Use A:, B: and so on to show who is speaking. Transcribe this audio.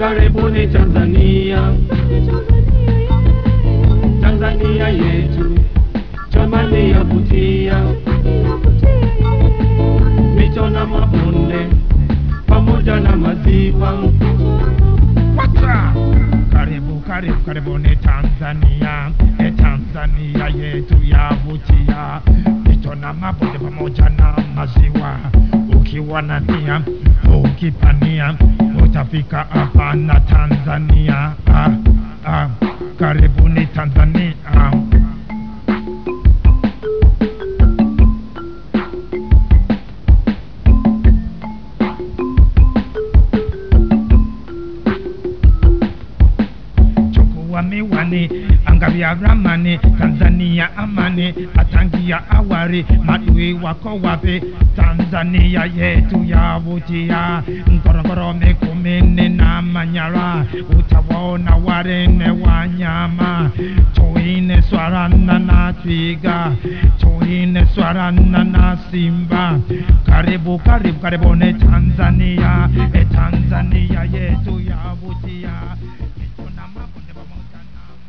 A: Karibuni Tanzania, Tanzania yetu, jamani yavutia, mito na mabonde pamoja na maziwa.
B: Wata! Karibu, karibu, karibuni Tanzania, e Tanzania yetu yavutia, mito na mabonde pamoja na maziwa. Ukiwa na nia, ukipania, utafika hapa na Tanzania. Ah, ah, karibuni Tanzania. chukua miwani, angalia ramani, Tanzania amani, atangia awari, madui wako wapi? Tanzania yetu yavutia, Ngorongoro, Mikumi na Manyara, utawaona warene wanyama, tuine swarana na twiga, tuine swarana na simba. Karibu, karibu, karibuni Tanzania, e Tanzania yetu yavutia.